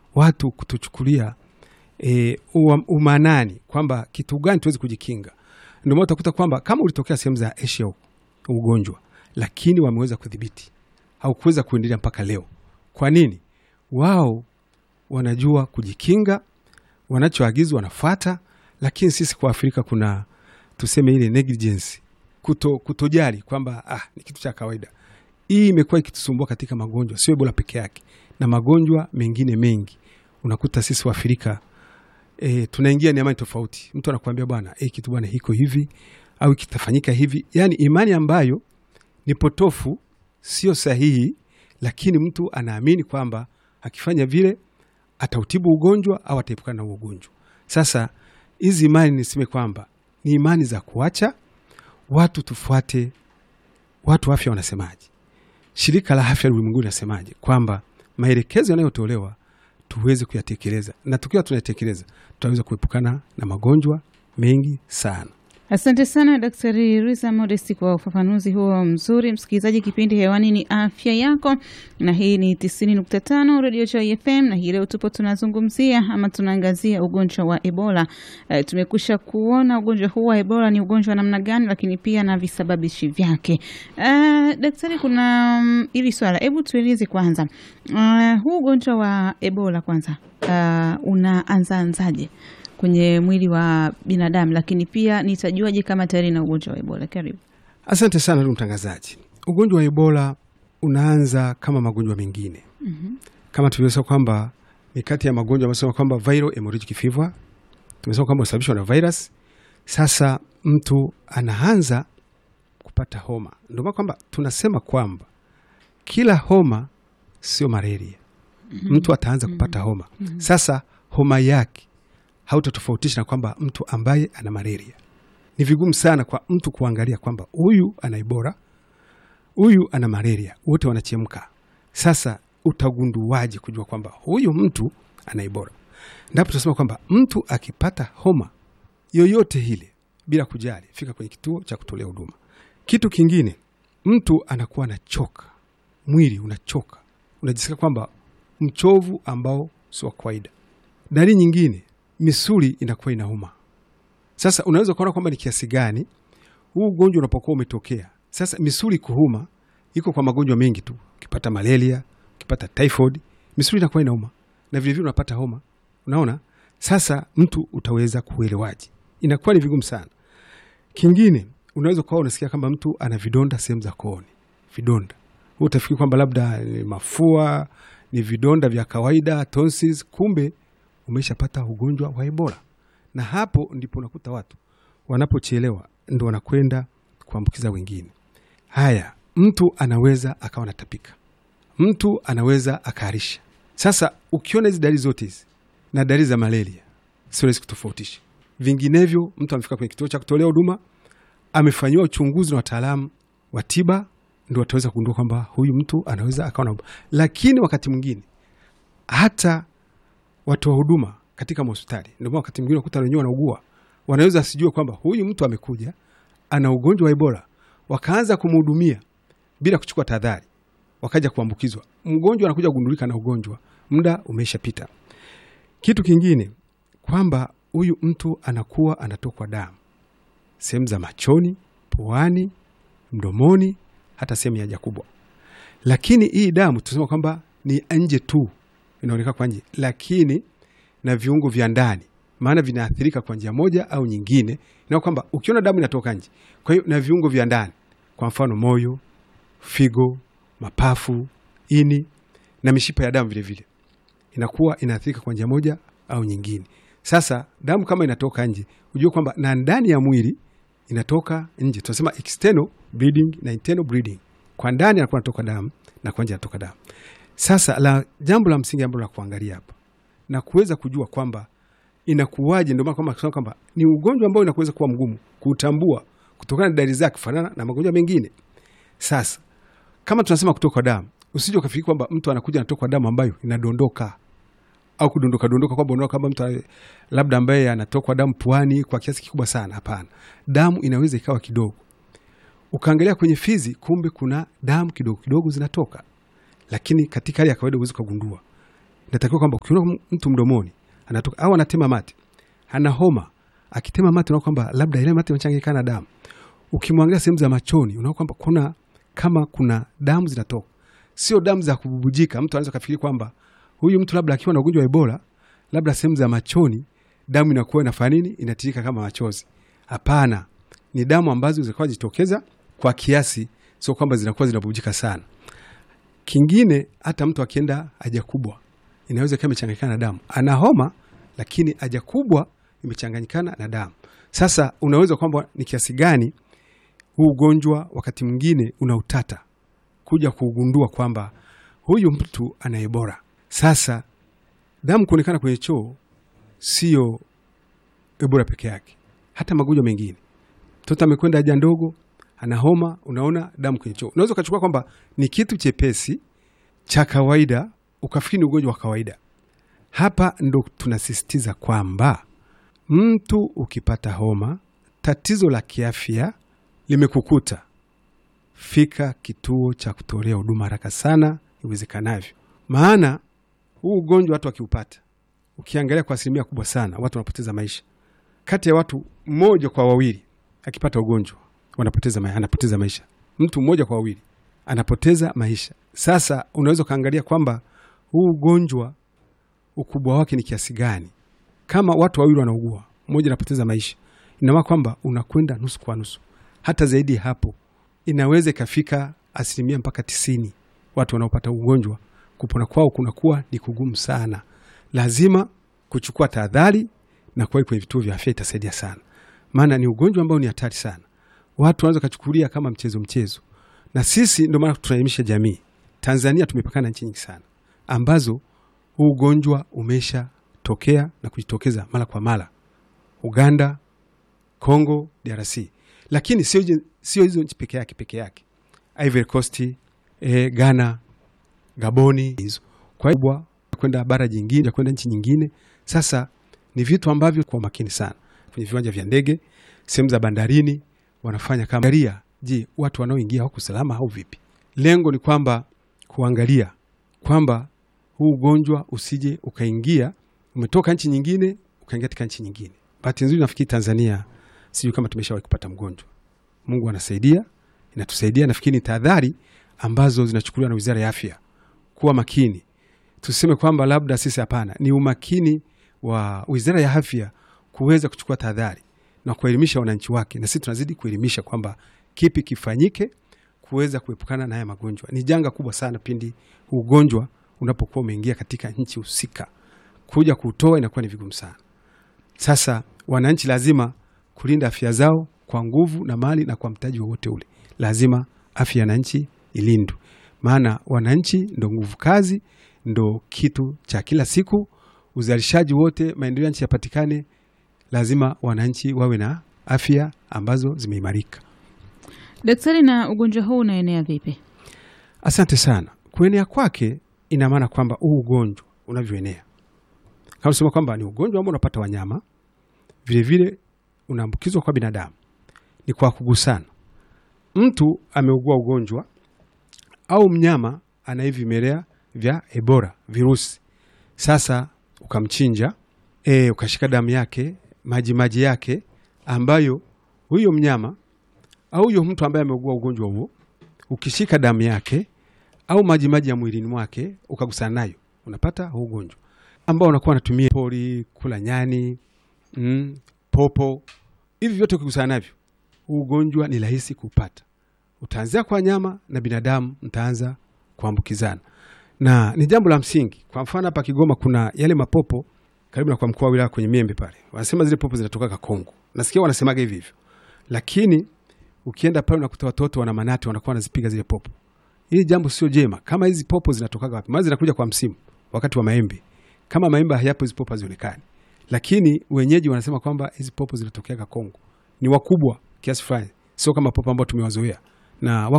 watu kutochukulia e, umanani kwamba kitu gani tuwezi kujikinga. Ndio maana utakuta kwamba kama ulitokea sehemu za Asia huko ugonjwa, lakini wameweza kudhibiti, haukuweza kuendelea mpaka leo. Kwa nini? Wao wanajua kujikinga, wanachoagizwa wanafuata, lakini sisi kwa Afrika kuna tuseme ile negligence, kuto, kutojali kwamba ah, ni kitu cha kawaida. Hii imekuwa ikitusumbua katika magonjwa, sio Ebola peke yake na magonjwa mengine mengi. Unakuta sisi wa Afrika e, tunaingia ni amani tofauti. Mtu anakuambia bwana, e, kitu bwana hiko hivi au kitafanyika hivi, yaani imani ambayo ni potofu, sio sahihi, lakini mtu anaamini kwamba akifanya vile atautibu ugonjwa au ataepukana na ugonjwa. Sasa hizi imani niseme kwamba ni imani za kuacha watu tufuate. Watu afya wanasemaje? Shirika la Afya Ulimwenguni linasemaje? Kwamba maelekezo yanayotolewa tuweze kuyatekeleza, na tukiwa tunayatekeleza tutaweza kuepukana na magonjwa mengi sana. Asante sana Daktari Risa Modesti kwa ufafanuzi huo mzuri. Msikilizaji, kipindi hewani ni afya yako, na hii ni tisini nukta tano redio Joy FM, na hii leo tupo tunazungumzia ama tunaangazia ugonjwa wa Ebola. E, tumekusha kuona ugonjwa huu wa Ebola ni ugonjwa wa namna gani, lakini pia na visababishi vyake. E, daktari, kuna um, ili swala, hebu tueleze kwanza, uh, huu ugonjwa wa Ebola kwanza, uh, unaanzaanzaje kwenye mwili wa binadamu, lakini pia nitajuaje kama tayari na ugonjwa wa Ebola? Karibu. Asante sana ndugu mtangazaji. Ugonjwa wa Ebola unaanza kama magonjwa mengine mm -hmm. kama tulivyosema kwamba ni kati ya magonjwa amesema kwamba viral hemorrhagic fever, tumesema kwamba unasababishwa na virus. Sasa mtu anaanza kupata homa, ndio maana kwamba tunasema kwamba kila homa sio malaria mm -hmm. mtu ataanza kupata homa mm -hmm. Sasa homa yake hautatofautisha na kwamba mtu ambaye ana malaria. Ni vigumu sana kwa mtu kuangalia kwamba huyu ana Ebola, huyu ana malaria, wote wanachemka. Sasa utagunduaje kujua kwamba huyu mtu ana Ebola? Ndipo tunasema kwamba mtu akipata homa yoyote ile, bila kujali, fika kwenye kituo cha kutolea huduma. Kitu kingine, mtu anakuwa anachoka, mwili unachoka, unajisikia kwamba mchovu ambao si wa kawaida. Dalili nyingine misuli inakuwa inauma. Sasa unaweza kuona kwamba ni kiasi gani huu ugonjwa unapokuwa umetokea. Sasa misuli kuhuma iko kwa magonjwa mengi tu, ukipata malaria, ukipata typhoid, misuli inakuwa inauma na vilevile unapata homa. Unaona, sasa mtu utaweza kuelewaje? Inakuwa ni vigumu sana. Kingine unaweza kuwa unasikia kama mtu ana vidonda sehemu za kooni, vidonda huu utafikiri kwamba labda ni mafua, ni vidonda vya kawaida tonsils, kumbe umeshapata ugonjwa wa Ebola. Na hapo ndipo unakuta watu wanapochelewa ndo wanakwenda kuambukiza wengine. Haya, mtu anaweza akawa natapika, mtu anaweza akaharisha. Sasa ukiona hizi dalili zote hizi na dalili za malaria, sio rahisi kutofautisha. Vinginevyo mtu amefika kwenye kituo cha kutolea huduma, amefanyiwa uchunguzi na wataalamu wa tiba, ndo wataweza kugundua kwamba huyu mtu anaweza akawa na, lakini wakati mwingine hata watoa huduma katika mahospitali, ndio maana wakati mwingine wakuta wenyewe wanaugua, wanaweza asijue kwamba huyu mtu amekuja ana ugonjwa wa Ebola, wakaanza kumhudumia bila kuchukua tahadhari, wakaja kuambukizwa. Mgonjwa anakuja kugundulika na ugonjwa, muda umeshapita. Kitu kingine kwamba huyu mtu anakuwa anatokwa damu sehemu za machoni, puani, mdomoni, hata sehemu ya haja kubwa, lakini hii damu tunasema kwamba ni nje tu inaonekana kwa nje, lakini na viungo vya ndani, maana vinaathirika kwa njia moja au nyingine, na kwamba ukiona damu inatoka nje, kwa hiyo na viungo vya ndani, kwa mfano moyo, figo, mapafu, ini na mishipa ya damu vilevile inakuwa inaathirika kwa njia moja au nyingine. Sasa damu kama inatoka nje, ujue kwamba na ndani ya mwili inatoka nje, tunasema external bleeding na internal bleeding. Kwa ndani anakuwa anatoka damu na kwa nje anatoka damu. Sasa la jambo la msingi ambalo la kuangalia hapa na kuweza kujua kwamba inakuwaje, ndio maana kwamba kusema kwamba ni ugonjwa ambao inakuweza kuwa mgumu kuutambua kutokana na dalili zake kufanana na magonjwa mengine. Sasa kama tunasema kutoka damu, usije ukafikiri kwamba mtu anakuja anatoka damu ambayo inadondoka au kudondoka dondoka, kwamba unaona kama mtu labda ambaye anatokwa damu puani kwa kiasi kikubwa sana. Hapana, damu inaweza ikawa kidogo, ukaangalia kwenye fizi, kumbe kuna damu kidogo kidogo zinatoka lakini katika hali ya kawaida huwezi ukagundua. inatakiwa kwamba ukiona mtu mdomoni anatoka au anatema mate, ana homa, akitema mate unaona kwamba labda ile mate imechanganyikana na damu. Ukimwangalia sehemu za machoni unaona kwamba kuna kama kuna damu zinatoka, sio damu za kububujika. Mtu anaweza kafikiri kwamba huyu mtu labda akiwa na ugonjwa wa Ebola, labda sehemu za machoni damu inakuwa inafanya nini, inatirika kama machozi. Hapana, ni damu ambazo zinakuwa jitokeza kwa kiasi, sio kwamba zinakuwa zinabubujika sana. Kingine, hata mtu akienda haja kubwa inaweza ikawa imechanganyikana na damu. Ana homa lakini haja kubwa imechanganyikana na damu. Sasa unaweza kwamba ni kiasi gani huu ugonjwa wakati mwingine una utata kuja kuugundua kwamba huyu mtu ana Ebola. Sasa damu kuonekana kwenye choo sio Ebola peke yake, hata magonjwa mengine. Mtoto amekwenda haja ndogo, ana homa, unaona damu kwenye choo, unaweza ukachukua kwamba ni kitu chepesi cha kawaida ukafikiri ni ugonjwa wa kawaida. Hapa ndo tunasisitiza kwamba mtu ukipata homa, tatizo la kiafya limekukuta, fika kituo cha kutolea huduma haraka sana iwezekanavyo, maana huu ugonjwa watu wakiupata, ukiangalia kwa asilimia kubwa sana watu wanapoteza maisha. Kati ya watu mmoja kwa wawili akipata ugonjwa wanapoteza ma anapoteza maisha, mtu mmoja kwa wawili anapoteza maisha. Sasa unaweza ukaangalia kwamba huu ugonjwa ukubwa wake ni kiasi gani. Kama watu wawili wanaugua, mmoja anapoteza maisha, inamaana kwamba unakwenda nusu kwa nusu, hata zaidi ya hapo, inaweza ikafika asilimia mpaka tisini. Watu wanaopata ugonjwa kupona kwao kunakuwa ni kugumu sana. Lazima kuchukua tahadhari na kuwahi kwenye vituo vya afya, itasaidia sana, maana ni ugonjwa ambao ni hatari sana. Watu wanaweza kachukulia kama mchezo mchezo, na sisi ndio maana tunaelimisha jamii. Tanzania tumepakana na nchi nyingi sana ambazo huu ugonjwa umeshatokea na kujitokeza mara kwa mara, Uganda, Congo, DRC, lakini sio hizo nchi peke yake peke yake, Ivory Coast, eh, Ghana, Gaboni, hizo kwa hivyo kwenda bara jingine, kwenda nchi nyingine. Sasa ni vitu ambavyo kwa makini sana kwenye viwanja vya ndege, sehemu za bandarini, wanafanya kama angalia, je, watu wanaoingia wako salama au vipi? Lengo ni kwamba kuangalia kwamba huu ugonjwa usije ukaingia, umetoka nchi nyingine ukaingia katika nchi nyingine. Bahati nzuri nafikiri Tanzania, sijui kama tumeshawahi kupata mgonjwa. Mungu anasaidia, inatusaidia. Nafikiri ni tahadhari ambazo zinachukuliwa na Wizara ya Afya, kuwa makini. Tuseme kwamba labda sisi, hapana, ni umakini wa Wizara ya Afya kuweza kuchukua tahadhari na kuelimisha wananchi wake, na sisi tunazidi kuelimisha kwamba kipi kifanyike kuweza kuepukana na haya magonjwa. Ni janga kubwa sana pindi ugonjwa unapokuwa umeingia katika nchi husika, kuja kuutoa inakuwa ni vigumu sana. Sasa wananchi lazima kulinda afya zao kwa nguvu na mali na kwa mtaji wowote ule, lazima afya ya wananchi ilindwe, maana wananchi ndo nguvu kazi, ndo kitu cha kila siku. Uzalishaji wote, maendeleo ya nchi yapatikane, lazima wananchi wawe na afya ambazo zimeimarika. Daktari, na ugonjwa huu unaenea vipi? Asante sana. Kuenea kwake ina maana kwamba huu ugonjwa unavyoenea, kama sema kwamba ni ugonjwa ambao unapata wanyama, vilevile unaambukizwa kwa binadamu, ni kwa kugusana. Mtu ameugua ugonjwa au mnyama ana hivi vimelea vya Ebola virusi, sasa ukamchinja, e, ukashika damu yake, maji maji yake ambayo huyo mnyama au huyo mtu ambaye ameugua ugonjwa huo, ukishika damu yake au maji maji ya mwilini mwake ukagusana nayo, unapata huu ugonjwa ambao unakuwa anatumia pori, kula nyani, mm, popo, hivi vyote ukigusana navyo, huu ugonjwa ni rahisi kupata. Utaanzia kwa nyama na binadamu, mtaanza kuambukizana, na ni jambo la msingi. Kwa mfano hapa Kigoma kuna yale mapopo karibu na kwa mkoa wa wilaya kwenye Miembe pale, wanasema zile popo zinatoka Kongo, nasikia wanasemaga hivi hivyo, lakini ukienda pale unakuta watoto wana manati wanakuwa wanazipiga zile popo. Hili jambo sio jema. Kama hizi popo zinatokaga wapi? Maana zinakuja kwa msimu, wakati wa maembe. Kama maembe hayapo, hizi popo hazionekani, lakini wenyeji wanasema kwamba hizi popo zinatokeaga Kongo, ni wakubwa kiasi fulani, sio kama popo ambao tumewazoea na